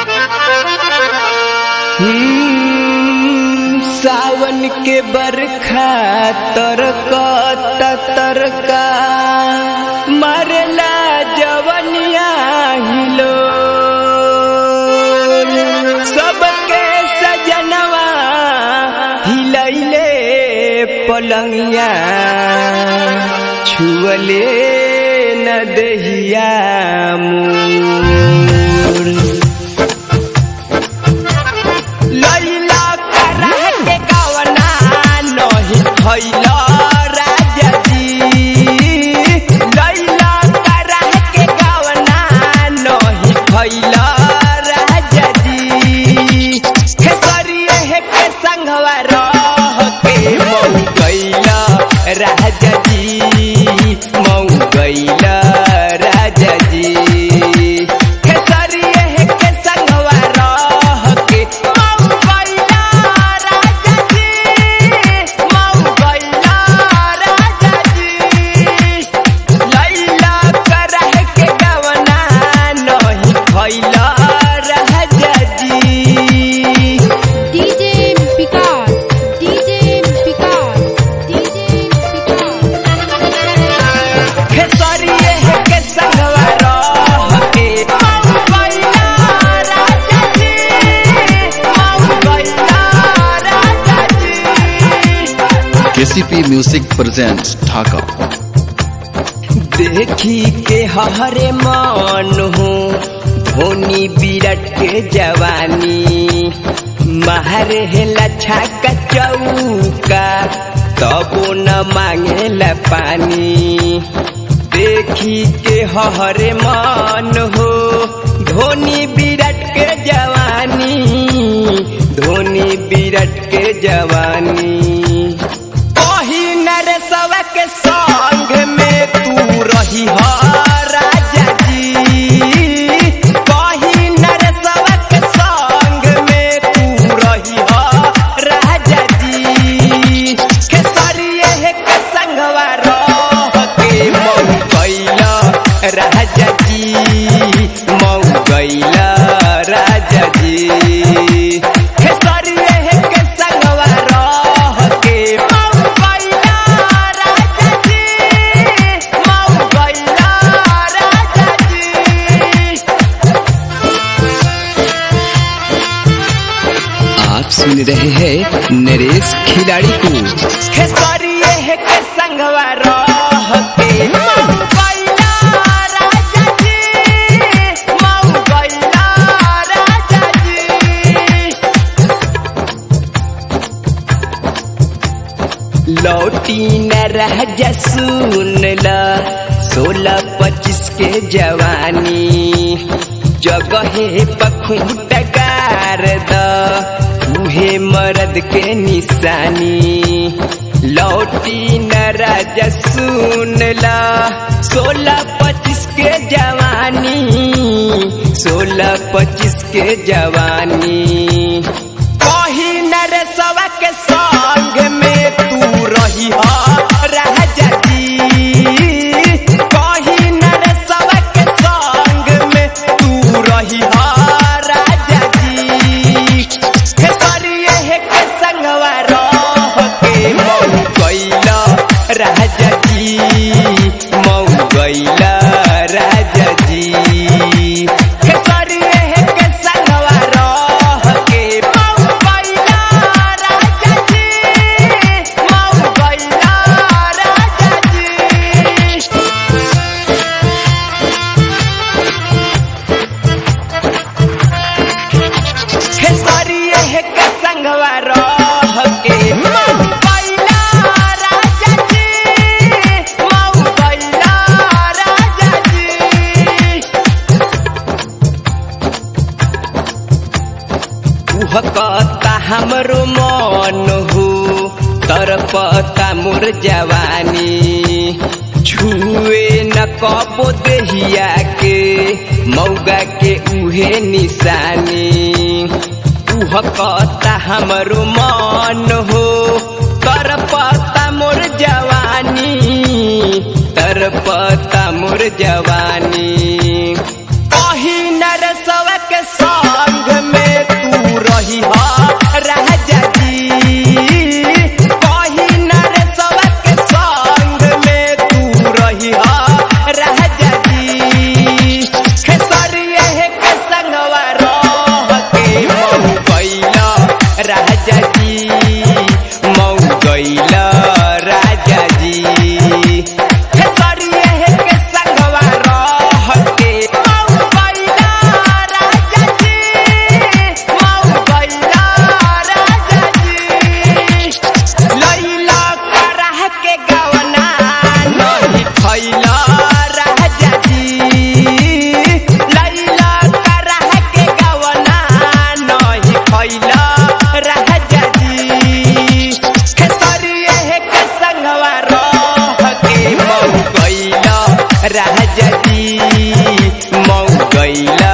हम्म, सावन के बरखा तरका तरका मरला जवनिया हिलो सबके सजनवा हिलैले पलंगिया छुअले न दहिया मोर लैला करह के गवना नहीं भैला राजा जी लैला करह के गवना नहीं भैला राजा जी खेसरिए हे के संगवा रह के मऊ गैला राजा जी मऊ गैला राजा जी खेसरिए हे के संगवा रह के मऊ गैला राजा जी मऊ गैला राजा जी लैला करह के गवना नहीं भैला राजा जी DJ Picard, DJ Picard, DJ Picard. खेसरिए हे के संगवा रह के मऊ गैला राजा जी मऊ गैला राजा जी KCP Music presents Dhaka. देखी के हरे मान हो धोनी विराट के जवानी महर हेला छाका चौका तबो न मांगेला पानी देखी के हरे मान हो धोनी विराट के जवानी धोनी विराट के जवानी कही नरसवा के संग में तू रही हो राजा जी कही नरसवा के संग में तू रही हो राजा जी खेसरिए हे के संगवा रह के मऊ गैला राजा जी मऊ गैला राजा जी खेसरिए हे के संगवा रह के मऊ गैला राजा जी मऊ गैला राजा जी आप सुन रहे हैं नरेश खिलाड़ी को खेसरिए हे के संगवा रह के मऊ गैला राजा जी मऊ गैला राजा जी लौटी न रह जा सुन ल सोलह पच्चीस के जवानी जगहे पखुट गार द उहे मर्द के निशानी लौटी न राजा सुन ल सोलह पच्चीस के जवानी सोलह पच्चीस के जवानी कही नरसवा के संग में तू रही हो राजा जी कही नरसवा के संग में तू रही हो राजा जी खेसरिए हे के संगवा रह के मऊ गैला राजा जी मऊ गैला राजा जी खेसरिए हे के संगवा रह के मऊ गैला राजा जी मऊ गैला राजा जी खेसरिए हे के संगवा रह के मऊ गैला राजा जी मऊ गैला राजा जी कहता हमरो मन हो तरपता मोर जवानी छुए न कबो देहिया के मौगा के उहे निशानी उह कहता हमरो मन हो तरपता मोर जवानी तरपता मोर जवानी कही नरसवा के संग गईला